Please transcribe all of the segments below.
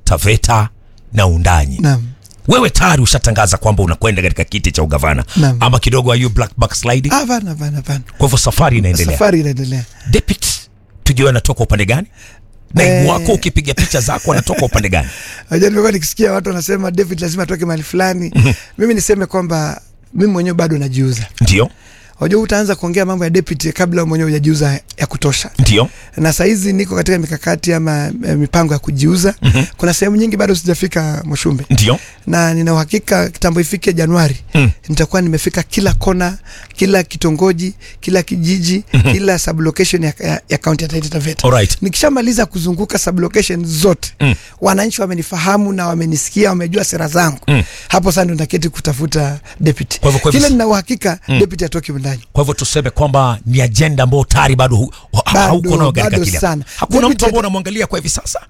Taveta na Undanyi. Naam. Wewe tayari ushatangaza kwamba unakwenda katika kiti cha ugavana Naam. ama kidogo are you black backsliding? Hapana, hapana, hapana. Kwa hivyo safari inaendelea. Safari inaendelea. Deputy, tujue anatoka upande gani? Naibu Eh. wako ukipiga picha zako anatoka upande gani? Unajua nimekuwa nikisikia watu wanasema David lazima atoke mahali fulani. Mimi niseme kwamba mimi mwenyewe bado najiuza. Ndio, Unajua utaanza kuongea mambo ya deputy kabla mwenyewe hujajiuza ya kutosha. ndio. Na saizi niko katika mikakati ama eh, mipango ya kujiuza. Kuna sehemu nyingi bado sijafika Moshumbe. Ndio. na nina uhakika kitambo ifike Januari Mm. nitakuwa nimefika kila kona, kila kitongoji, kila kijiji, kila sublocation ya, ya, ya kaunti ya Taita Taveta. Alright. Nikishamaliza kuzunguka sublocation zote Mm. wananchi wamenifahamu na wamenisikia, wamejua sera zangu Mm. hapo sasa ndo nitaketi kutafuta deputy. Kwa hivyo- kwa hivyo- Kile nina uhakika deputy atoki ndani. Kwa hivyo tuseme kwamba ni ajenda ambayo tayari bado hu- ha- Bado, hauko nayo katika bado kile. sana. Hakuna Deputy- mtu ambao unamwangalia kwa hivi sasa.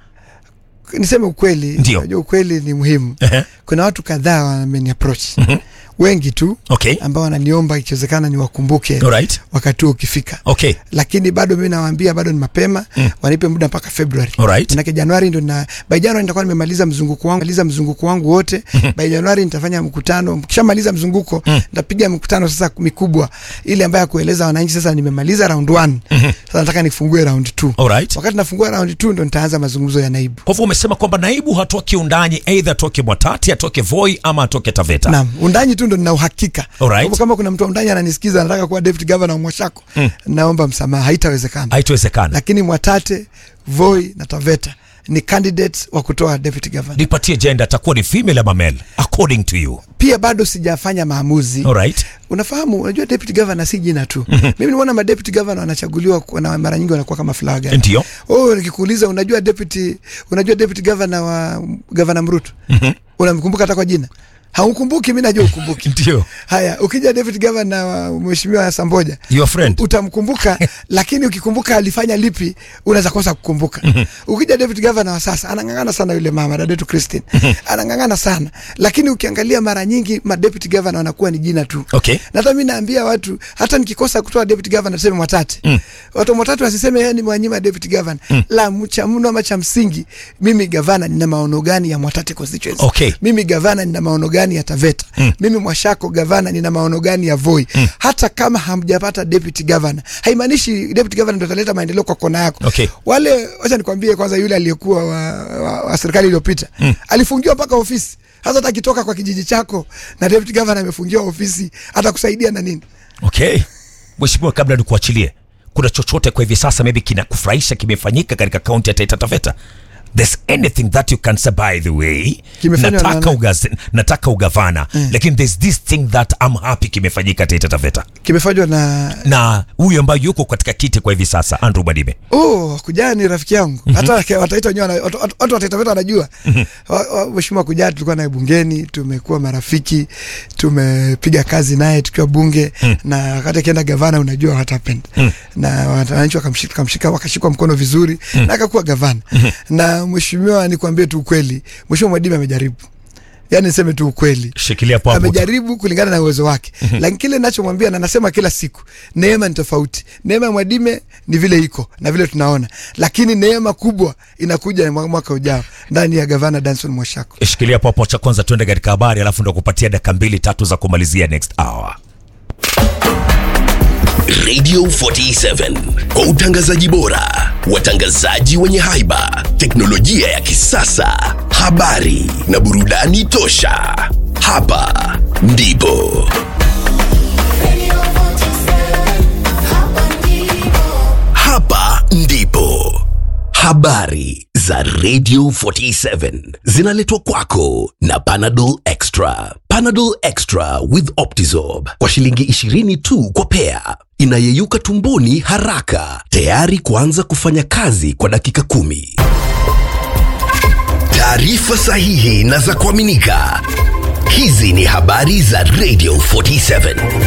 Niseme ukweli, Ndio. unajua ukweli ni muhimu. Ehe. Kuna watu kadhaa wameni approach wengi tu Okay. ambao wananiomba ikiwezekana niwakumbuke Alright. wakati huo ukifika. Okay. Lakini bado mimi nawaambia bado ni mapema mm. wanipe muda mpaka February. Alright. Manake Januari ndo na by January nitakuwa nimemaliza mzunguko wangu, maliza mzunguko wangu wote. by Januari nitafanya mkutano. Kishamaliza mzunguko nitapiga mkutano sasa mikubwa ile ambayo ya kueleza wananchi sasa nimemaliza round 1. Sasa nataka nifungue round 2. Alright. Wakati nafungua round 2 ndo nitaanza mazungumzo ya naibu. Kwa hivyo umesema kwamba naibu hatoki Undanyi, aidha atoke Mwatati, atoke Voi ama atoke Taveta. Naam, undanyi tu ndo nina uhakika. Alright. Kwa hivyo kama kuna mtu wa undanyi ananisikiza anataka kuwa deputy governor wa Mwashako, naomba msamaha, haitawezekana. Haitowezekana. Lakini Mwatate, Voi na Taveta ni candidates wa kutoa deputy governor. Nipatie jenda, atakuwa ni female ama male according to you. Pia bado sijafanya maamuzi. Alright. Unafahamu, unajua deputy governor si jina tu. Mimi nimeona ma deputy governor wanachaguliwa kwa- na mara nyingi wanakuwa kama flower girl. Ndio. Oh, nikikuuliza unajua deputy unajua deputy governor wa governor Mruto? Unamkumbuka hata kwa jina? Haukumbuki, mimi najua ukumbuki. Ndio. Haya, ukija deputy governor wa mheshimiwa Samboja Your friend. utamkumbuka, lakini ukikumbuka alifanya lipi unaweza kosa kukumbuka. Ukija deputy governor wa sasa anang'ang'ana sana yule mama dada yetu Christine, anang'ang'ana sana, lakini ukiangalia mara nyingi ma deputy governor wanakuwa ni jina tu. Okay. Na hata mimi naambia watu, hata nikikosa kutoa deputy governor tuseme Mwatate mm. watu wa Mwatate wasiseme yeye ni mwanyima deputy governor mm. la mcha mno ama cha msingi, mimi gavana nina maono gani ya Mwatate constituency Okay. mimi gavana nina maono gani ya Taveta mm. mimi Mwashako gavana nina maono gani ya Voi mm. hata kama hamjapata deputy governor haimaanishi deputy governor ndio ataleta maendeleo kwa kona yako Okay. wale wacha nikwambie kwanza yule aliyekuwa wa, wa, wa serikali iliyopita mm. alifungiwa mpaka ofisi hasa hata akitoka kwa kijiji chako na deputy governor amefungiwa ofisi atakusaidia na nini Okay. Mheshimiwa, kabla nikuachilie, kuna chochote kwa hivi sasa maybe kinakufurahisha kimefanyika katika kaunti ya Taita Taveta? There's anything that you can say by the way. Kimefanywa na Nataka, nani? ugaz, nataka ugavana lakini there's this thing that I'm happy kimefanyika Taita Taveta kimefanywa na na huyu ambaye yuko katika kiti kwa hivi sasa Andrew Badime. Oh, Kujaa ni rafiki yangu. Hata ke- wataita wenyewe wana- watu watu- watu wa Taita Taveta wanajua. Wa- wa- Mheshimiwa Kujaa tulikuwa naye bungeni, tumekuwa marafiki, tumepiga kazi naye tukiwa bunge na wakati akienda gavana unajua what happened. Na wananchi wakamshika wakamshika wakashikwa mkono vizuri na akakuwa gavana. Na mheshimiwa nikwambie tu ukweli, Mheshimiwa Mwadime amejaribu. Yaani niseme tu ukweli Shikilia hapo hapo. amejaribu kulingana na uwezo wake lakini kile ninachomwambia na nasema kila siku neema ni tofauti neema ya mwadime ni vile iko na vile tunaona lakini neema kubwa inakuja mwa- mwaka ujao ndani ya gavana danson mwashako Shikilia hapo hapo, cha kwanza tuende katika habari, alafu ndo kupatia dakika mbili tatu za kumalizia next hour. Radio 47 kwa utangazaji bora, watangazaji wenye haiba, teknolojia ya kisasa, habari na burudani tosha. Hapa ndipo hapa ndipo habari za Radio 47 zinaletwa kwako na Panadol Extra. Panadol Extra with Optizorb kwa shilingi 20 tu kwa pea, inayeyuka tumboni haraka, tayari kuanza kufanya kazi kwa dakika kumi. Taarifa sahihi na za kuaminika. Hizi ni habari za Radio 47.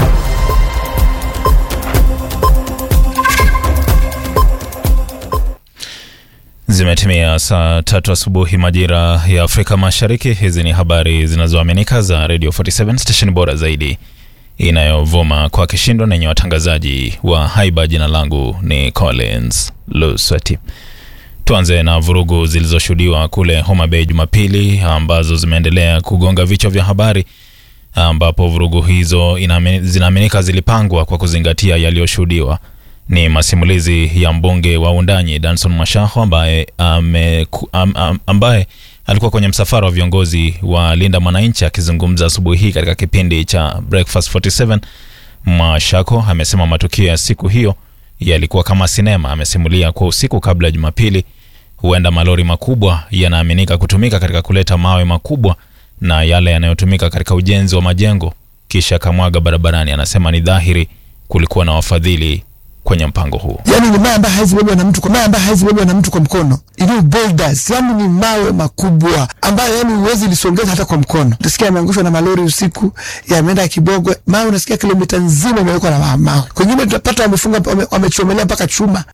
Zimetimia saa tatu asubuhi majira ya Afrika Mashariki. Hizi ni habari zinazoaminika za Radio 47 station bora zaidi inayovuma kwa kishindo na yenye watangazaji wa haiba. Jina langu ni Collins Luswati. Tuanze na vurugu zilizoshuhudiwa kule Homa Bay Jumapili ambazo zimeendelea kugonga vichwa vya habari, ambapo vurugu hizo inaami- zinaaminika zilipangwa kwa kuzingatia yaliyoshuhudiwa. Ni masimulizi ya mbunge wa Undanyi Danson Mashaho ambaye, ame, am, am, ambaye alikuwa kwenye msafara wa viongozi wa Linda Mwananchi akizungumza asubuhi hii katika kipindi cha Breakfast 47. Mashako amesema matukio ya siku hiyo yalikuwa kama sinema. Amesimulia kwa usiku kabla ya Jumapili, huenda malori makubwa yanaaminika kutumika katika kuleta mawe makubwa na yale yanayotumika katika ujenzi wa majengo, kisha kamwaga barabarani. Anasema ni dhahiri kulikuwa na wafadhili kwenye mpango huu. yani ni mawe ambayo haiwezi bebwa na mtu kwa mawe ambayo haiwezi bebwa na mtu kwa mkono ili boulders yani ni mawe makubwa ambayo yani huwezi lisongeza hata kwa mkono utasikia yameangushwa na malori usiku yameenda kibogwe mawe unasikia kilomita nzima imewekwa na ma- mawe kwengine tutapata wamefunga wame- wamechomelea mpaka chuma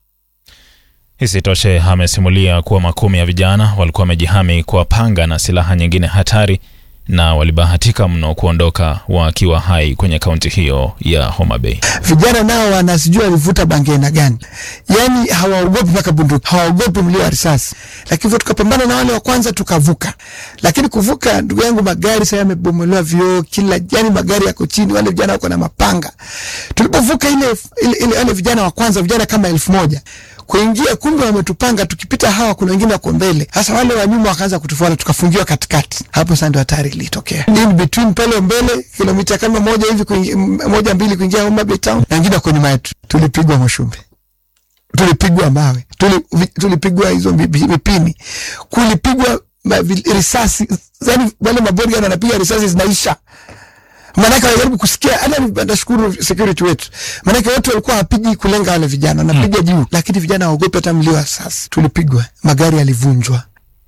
Isitoshe, amesimulia kuwa makumi ya vijana walikuwa wamejihami kwa panga na silaha nyingine hatari na walibahatika mno kuondoka wakiwa hai kwenye kaunti hiyo ya Homa Bay. vijana nao wanasijua walivuta bangi aina gani yani hawaogopi mpaka bunduki hawaogopi mlio wa risasi lakini hivyo tukapambana na wale wa kwanza tukavuka lakini kuvuka ndugu yangu magari sasa yamebomolewa vioo kila yani magari yako chini wale vijana wako na mapanga tulipovuka ile, ile, ile wale vijana wa kwanza vijana kama elfu moja kuingia kumbe wametupanga tukipita hawa kuna wengine wako mbele sasa wale wa nyuma wakaanza kutufuata tukafungiwa katikati hapo sasa ndio hatari ilitokea in between pale mbele kilomita kama moja hivi kuingia, m- moja mbili kuingia Homa Bay town na wengine wako nyuma yetu tulipigwa mashumbe tulipigwa mawe tuli, vi- tulipigwa hizo mi- mi- mipini kulipigwa ma- vi- risasi yani wale mabodyguard wanapiga risasi zinaisha maanake wanajaribu kusikia hata ni- nashukuru security wetu maanake watu walikuwa hawapigi kulenga wale vijana wanapiga juu lakini vijana hawaogopi hata mlio wa sasa tulipigwa magari yalivunjwa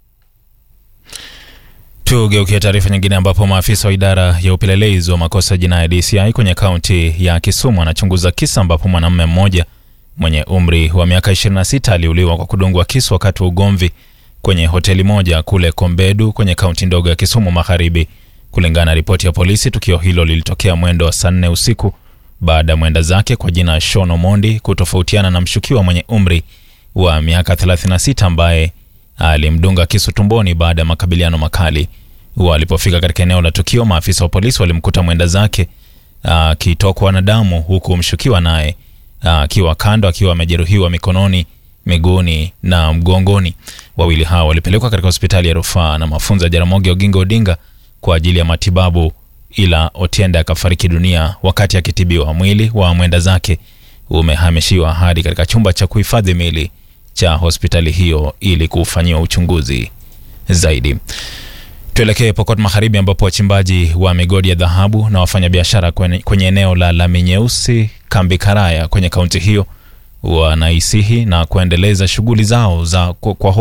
Tugeukia taarifa nyingine ambapo maafisa wa idara ya upelelezi wa makosa ya jinai DCI kwenye kaunti ya Kisumu wanachunguza kisa ambapo mwanamume mmoja mwenye umri wa miaka 26 aliuliwa kwa kudungwa kisu wakati wa ugomvi kwenye hoteli moja kule Kombedu kwenye kaunti ndogo ya Kisumu Magharibi. Kulingana na ripoti ya polisi, tukio hilo lilitokea mwendo wa saa nne usiku baada ya mwenda zake kwa jina Sean Omondi kutofautiana na mshukiwa mwenye umri wa miaka 36 ambaye alimdunga kisu tumboni baada ya makabiliano makali. Walipofika katika eneo la tukio, maafisa wa polisi walimkuta mwenda zake akitokwa na damu, huku mshukiwa naye akiwa kando akiwa amejeruhiwa mikononi, miguuni na mgongoni. Wawili hao walipelekwa katika hospitali ya rufaa na mafunzo ya Jaramogi Oginga Odinga kwa ajili ya matibabu, ila Otiende akafariki dunia wakati akitibiwa. Mwili wa mwenda zake umehamishiwa hadi katika chumba cha kuhifadhi mili cha hospitali hiyo ili kufanyiwa uchunguzi zaidi. Tuelekee Pokot Magharibi ambapo wachimbaji wa migodi ya dhahabu na wafanyabiashara kwenye, kwenye eneo la Lami Nyeusi kambi Karaya kwenye kaunti hiyo wanaisihi na kuendeleza shughuli zao za kwa, kwa